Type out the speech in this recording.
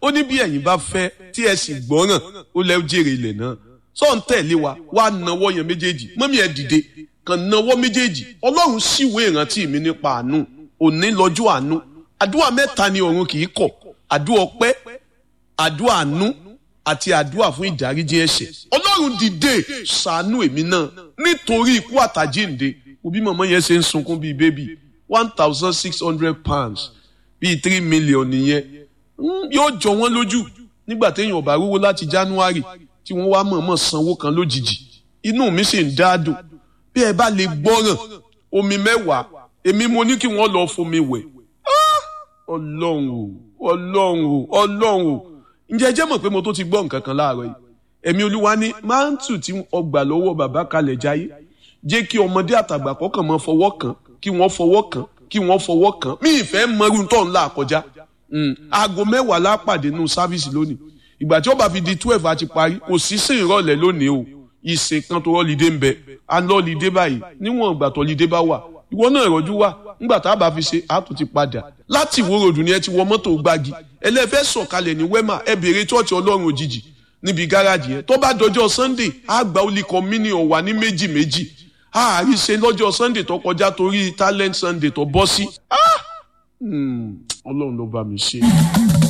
ó ní bí ẹ̀yin bá fẹ́ tí ẹ sì gbọ́ràn ó lẹ́ jèrè ilẹ̀ náà sọ ń tẹ̀lé wa wá nawọ́ yẹn méjèèjì mọ́mí ẹ dìde kàn nawọ́ méjèèjì ọlọ́run síwèé ìrántí mi nípa àánú òní lọ́jọ́ àánú àdúrà mẹ́ta ni ọ̀run kì í kọ̀ àdúrà ọpẹ́ àdúrà àánú àti àdúrà fún ìdáríjì ẹ̀ṣẹ̀ ọlọ́run dìde ṣàánú èmi náà nítorí ikú àtàjíǹde òbí mọ̀mọ́ yẹn ṣe ń sunkún bíi bébì one thousand six hundred pounds bíi three million nìyẹn yóò jọ wọ́n lójú nígbà téèyàn ò bá rówó láti january tí wọ́n wá mọ̀ọ́mọ̀ sanwó kan lójijì inú mi sì ń dáadùn bí ẹ bá lè gbọ́ràn omi mẹ́wàá èmi mo ní kí wọ́n lọ fomi wẹ̀ ọlọ́run o ọlọ́run o ọlọ́run o ǹjẹ́ ẹ jẹ́ mọ̀ pé mo tó ti gbọ́ nǹkan kan láàárọ̀ yìí ẹ̀mí olúwa ní máńtù tí ọgbà lọ́wọ́ bàbá kalẹ̀ jáyé jẹ́ kí ọmọdé àtàgbà kọ́kàn mọ́ fọwọ́ kàn kí wọ́n fọwọ́ kàn kí wọ́n fọwọ́ kàn mí ìfẹ́ mọ́rú tó ń là kọjá aago mẹ́wàá lápàdé nù sáfíìsì lónìí ìgbà tí ó bá fi di twelve àti parí kò sí sí ìrọ̀lẹ́ lónìí o ìsìn kan tó rọ́lídé ń bẹ alọ́lídé báyìí níwọ̀n ìgbà tó lídé bá wà ìwọ náà rọ́jú wà ńgbà tá a bá fi ṣe àtún ti padà láti ìwó ròdù ni ẹ ti wọ mọ́tò gbági ẹlẹ́fẹ́ sọ̀kalẹ̀ ní wẹ́mà ẹ bèrè tọ́ọ̀tì ọlọ́run òjijì níbi gáràjì yẹn tó bá dọjọ́ sunday á gba olùkọ́ mílíọ̀n wà ní méjì méjì àárí ṣe lọ́jọ́ sunday tó kọjá torí talent sunday tó bọ́ sí ọlọ́run ló bá mi ṣe.